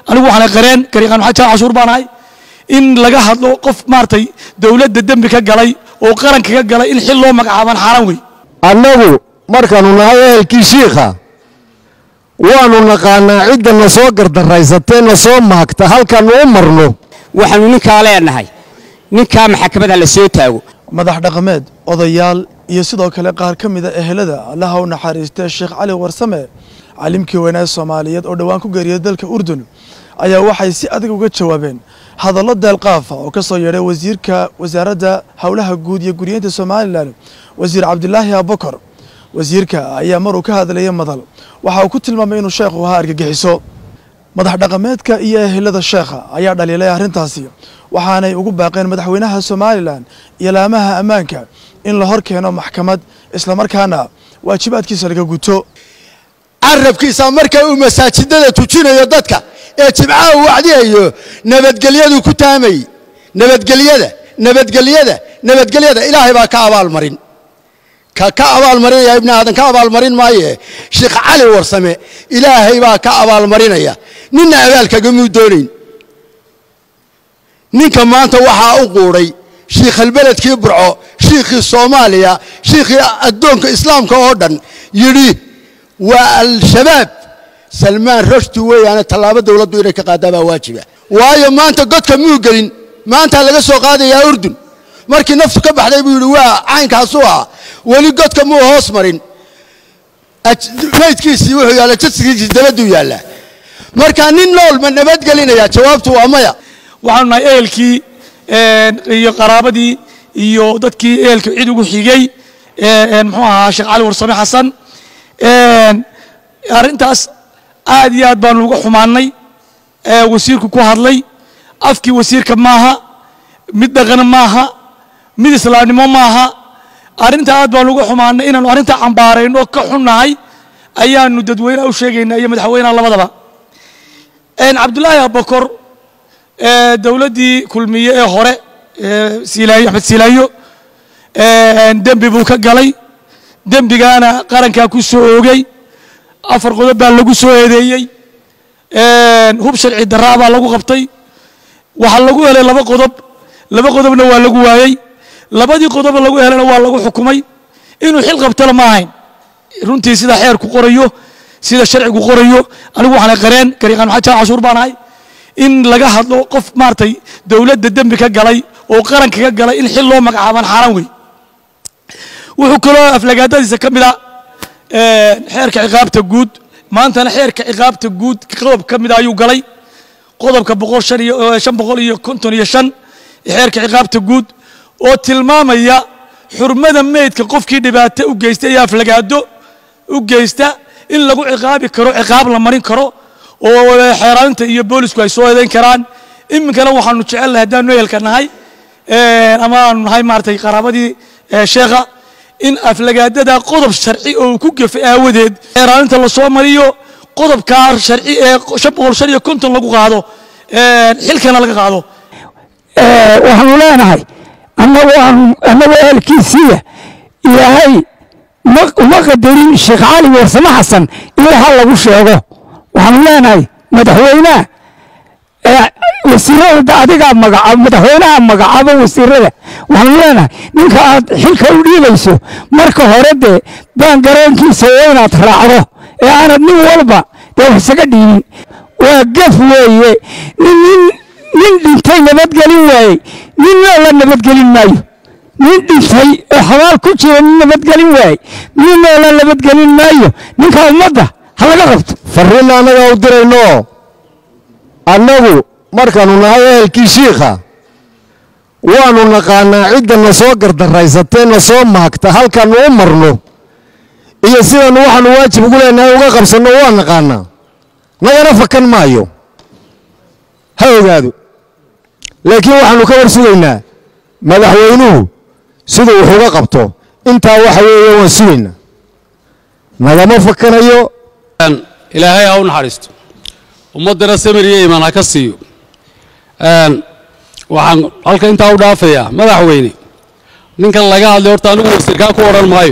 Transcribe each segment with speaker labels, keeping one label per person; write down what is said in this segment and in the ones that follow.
Speaker 1: anigu waxaan qareen gariiqaan maxamed jaal cashuur baan ahay in laga hadlo qof maaragtay dowladda dembi ka galay oo qaranka ka galay in xil loo magacaabaan xaaraan wey
Speaker 2: annagu markaannu nahay ehelkii shiikha waannu naqaannaa cidda na soo gardaraysatee na soo maagta halkaannu u marno
Speaker 3: waxaannu ninkaa leenahay ninkaa maxkamadda la soo taago
Speaker 4: madax dhaqameed odayaal iyo sidoo kale qaar ka mida ehelada allaha u naxariistee sheekh cali warsame calimkii weynaa soomaaliyeed oo dhowaan ku geeriyay dalka urdun ayaa waxay si adag uga jawaabeen hadallo deelqaafa oo ka soo yeedhay wasiirka wasaaradda howlaha guud iyo guryeynta somalilan wasiir cabdilaahi abubakar wasiirka ayaa maruu ka hadlayay madal waxa uu ku tilmaamay inuu sheekhu ahaa argagixiso madax dhaqameedka iyo ehelada sheekha ayaa dhaliilay arrintaasi waxaanay ugu baaqeen madaxweynaha somalilan iyo laamaha ammaanka in la hor keeno maxkamad islamarkaana waajibaadkiisa laga guto
Speaker 5: carabkiisa marka uu masaajidada tujinayo dadka ee jimcaha uu wacdiyayo nabadgelyadu ku taamay nabadgelyada nabadgelyada nabadgelyada ilaahay baa ka abaalmarin ka ka abaalmarinaya ibni aadan ka abaalmarin maaye sheekh cali warsame ilaahay baa ka abaalmarinaya ninna abaalkagamuu doonayn ninka maanta waxaa u quudhay shiikhalbeledkii burco shiikhii soomaaliya shiikhii addoonka islaamka oo dhan yidhi waa al-shabaab salmaan rushdi weeyaane tallaabo dowladdu inay ka qaaddaa baa waajiba waayo maanta godka muu gelin maantaa laga soo qaadayaa urdun markii naftu ka baxday buu yidhi waa caynkaasuu ah weli godka muu hoos marin maydkiisii wuxuu yaalla jadsigiisii dabaduu yaallaa marka nin nool ma nabadgelinayaa jawaabtu waa maya
Speaker 1: waxaanu nahay ehelkii iyo qaraabadii iyo dadkii ehelka cid ugu xigay muxuu ahaa sheekh cali warsame xasan arrintaas aad iyo aad baanu uga xumaannay wasiirku ku hadlay afkii wasiirka maaha mid dhaqan maaha mid islaamnimo maaha arrinta aad baanu uga xumaannay inaanu arrinta cambaarayno ka xunnahay ayaanu dadweynaha u sheegaynaa iyo madaxweynaha labadaba cabdulaahi abakor dowladdii kulmiye ee hore silaayo axmed silaayo dembi buu ka galay dembigaana qarankaa ku soo oogay afar qodob baa lagu soo eedeeyey hub sharci daraa baa lagu qabtay waxaa lagu helay laba qodob laba qodobna waa lagu waayey labadii qodob lagu helana waa lagu xukumay inuu xil qabtana ma ahayn runtii sida xeerku qorayo sida sharcigu qorayo anigu waxaan qareen gariiqaan maxamed jaal cashuur baan ahay in laga hadlo qof maaragtay dowladda dembi ka galay oo qaranka ka galay in xil loo magacaabaan xaaraan wey wuxuu kaloo aflagaadadiisa ka mid a xeerka ciqaabta guud maantana xeerka ciqaabta guud qodob ka mida ayuu galay qodobka boqol shan iyo shan boqol iyo konton iyo shan xeerka ciqaabta guud oo tilmaamaya xurmada meydka qofkii dhibaato u geysta iyo aflagaado u geysta in lagu ciqaabi karo ciqaab la marin karo oo xeeraaninta iyo boolisku ay soo eedayn karaan iminkana waxaanu jecelnahay haddaanu ehelka nahay ama aanu nahay maaragtay qaraabadii sheekha in aflagaadada qodob sharci oo uu ku gefay aawadeed xeeraaninta lasoo mariyo qodobkaa sharci ee shan boqol shan iyo konton lagu qaado xilkana laga qaado
Speaker 6: waxaanu leenahay annagu ehelkiisiiya ilaahay uma qadarin sheekh cali warsame xasan in waxa lagu sheego waxaanu leenahay madaxweynaha wasiirada adigaa magaca madaxweynaha magacaabo wasiirada waxaanu leenahay ninka aad xilka u dhiibayso marka hore dee baan garoonkiisa waa inaad raacdo ee aanad nin walba dee wax isaga dhiibin waa gaf weeye nin nin dhintay nabadgelin waayey nin noola nabadgelin maayo nin dhintay oo xabaal ku jira nin nabadgelin waayey nin noola nabadgelin maayo ninka ummadda ha laga qabto
Speaker 2: farriinna annagaa u dirayno annagu markaannu nahay ehelkii shiikha waannu naqaannaa cidda na soo gardaraysatee na soo maagta halkaannu u marno iyo sidaannu waxaannu waajib ugu leenahay uga qabsanno waa naqaannaa nagana fakan maayo ha ogaado laakiin waxaannu ka war sugaynaa madaxweynuhu siduu wax uga qabto intaa waxa weeye waan sugaynaa nagama fakanayo
Speaker 7: ilaahay ha u naxariisto ummaddana samir iyo iimaan ha ka siiyo waxaan halka intaa u dhaafayaa madaxweyne ninkan laga hadlay horta anigu wasiirkaa ku odhan maayo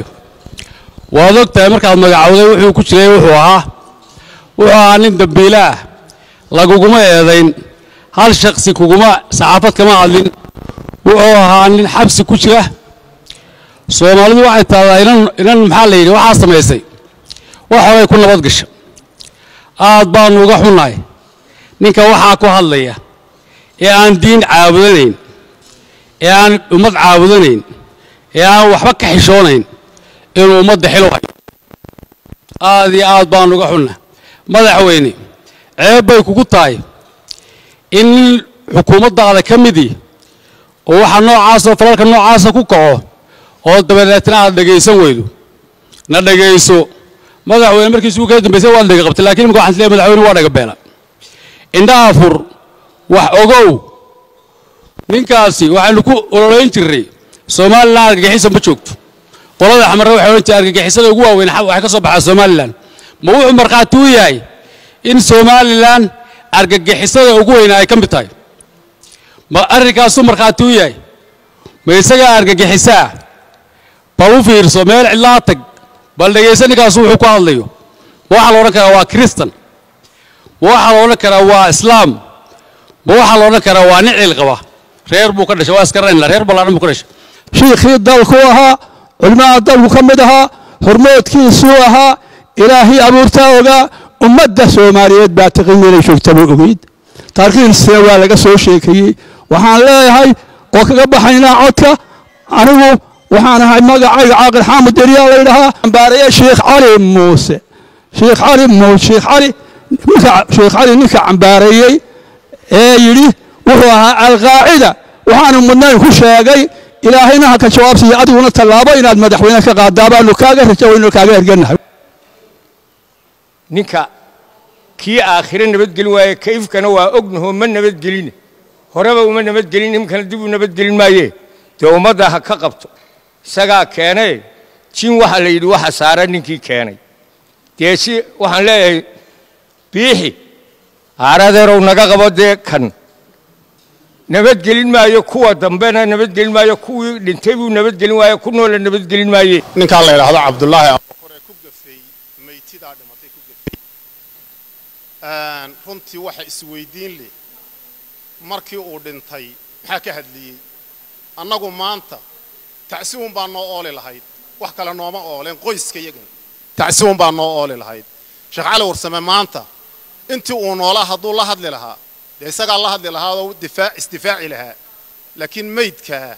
Speaker 7: waad og tahay markaad magacowday wuxuu ku jiray wuxuu ahaa wuxuu ahaa nin dambiile ah laguguma eedayn hal shaksi kuguma saxaafad kama hadlin wuxuu ahaa nin xabsi ku jira soomaalidu waxay tahdaa inan inan maxaa la yidhi waxaa samaysay wax horay ku nabad gasha aad baanu uga xunnahay ninka waxaa ku hadlaya ee aan diin caabudanayn ee aan ummad caabudanayn ee aan waxba ka xishoonayn inuu ummadda xilo hayo aad iyo aad baanu uga xunna madaxweyne ceeb bay kugu tahay in nin xukuumaddaada ka midii oo waxa noocaasoo falalka noocaasa ku kaco oo dabadeetna aad dhegaysan weydo na dhegayso madaxweyne markiisuu kala dambaysay waad dhega qabtay lakiin imika waxaan leeyahay madaxweyne waa dhaga beela indhaha fur wax ogow ninkaasi waxaynu ku ololayn jirray somalilan argagixisa ma joogto qolada xamarre waxay odhan jireen argagixisada ugu waaweyn waxay ka soo baxaa somalilan ma wuxuu markhaati u yahay in somalilan argagixisada ugu weyna ay ka mid tahay ma arrinkaasuu markhaati u yahay ma isagaa argagixisaa bal u fiirso meel cidlaa tag bal dhegaysa ninkaasu wuxuu ku hadlayo ma waxaa la odhan karaa waa kristan ma waxaa la odhan karaa waa islaam ma waxaa la odhan karaa waa nin cil qaba reer buu ka dhashay waa iskaranayna reer ballaadhan buu ka dhashay
Speaker 6: shiikhii dalku ahaa culimmada dalku ka mid ahaa hormoodkiisuu ahaa ilaahii abuurtaa ogaa ummadda soomaaliyeed baa tiqin inay joogtaba ogeyd taarikhdiisina waa laga soo sheekeeyey waxaan leeyahay oo kaga baxaynaa codka anigu waxaan ahay magacayga caaqil xaamud deriyaa la yidhahaa cambaaraya sheekh cali muuse sheekh cali muuse sheekh cali ninka sheekh cali ninka cambaareeyey ee yidhi wuxuu ahaa alqaacida waxaanu mudnayn ku sheegay ilaahayna ha ka jawaabsiiyo adiguna tallaabo inaad madaxweyne ka qaadaa baanu kaaga rajawayno kaaga erganahay
Speaker 8: ninka kii aakhire nabadgelin waaye kayfkana waa ognaho ma nabadgelin horeba uma nabadgelin imkana dib u nabadgelin maaye dee ummadda ha ka qabto isagaa keenee jin waxa la yidhi waxa saara ninkii keenay dee si waxaan leeyahay biixi aaradeerow naga qabo dee kan nabadgelin maayo kuwa dambena nabadgelin maayo kuwii dhintay buu nabadgelin waaye ku noola nabadgelin maaye
Speaker 9: ninkaan la yidhaahdo cabdullaahi abubakar ee ku gafay maytidaa dhimatay ku gafay runtii waxa isweydiin leh markii uu dhintay maxaa ka hadliyey annagu maanta tacsiwun baa noo ooli lahayd wax kale nooma ooleen qoyska yagan tacsiwun baa noo ooli lahayd sheekh cali warsame maanta intii uu noolaa hadduu la hadli lahaa dee isagaa la hadli lahaa oo difaa isdifaaci lahaa laakiin maydkaa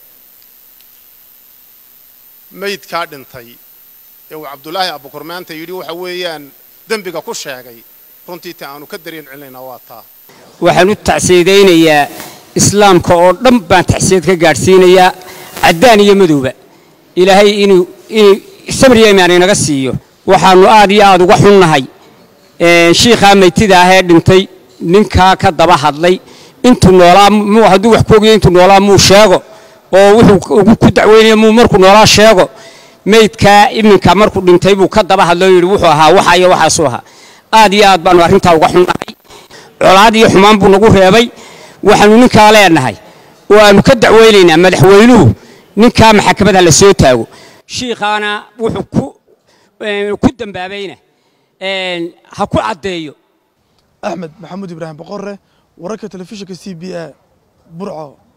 Speaker 9: maydkaa dhintay ee uu cabdulaahi abukur maanta yidhi waxa weeyaan dembiga ku sheegay runtii ta aanu ka dareen celinaynaa waa taa
Speaker 3: waxaan u tacsiidaynayaa islaamka oo dhan baan tacsiyad ka gaadhsiinayaa caddaan iyo madowba ilaahay inuu inuu sabriya imaan inaga siiyo waxaannu aad iyo aad uga xunnahay shiikhaa maytida ah ee dhintay ninkaa ka daba hadlay intuu noolaa muu hadduu wax ku ogyahay intuu noolaa muu sheego oo wuxuu ugu ku dacweynaya muu markuu noolaa sheego maydkaa iminka markuu dhintay buu ka daba hadlay oo yidhi wuxuu ahaa waxa iyo waxaasuu ahaa aad iyo aad baannu arrintaa uga xunnahay colaad iyo xumaan buu nagu reebay waxaannu ninkaa leenahay oo aannu ka dacweynaynaa madaxweynuhu ninkaa maxakamadha la soo taago shiikhaana wuxuu ku ku dambaabayna ha ku caddeeyo
Speaker 4: axmed maxamuud ibraahim boqorre wararka telefishinka c b a burco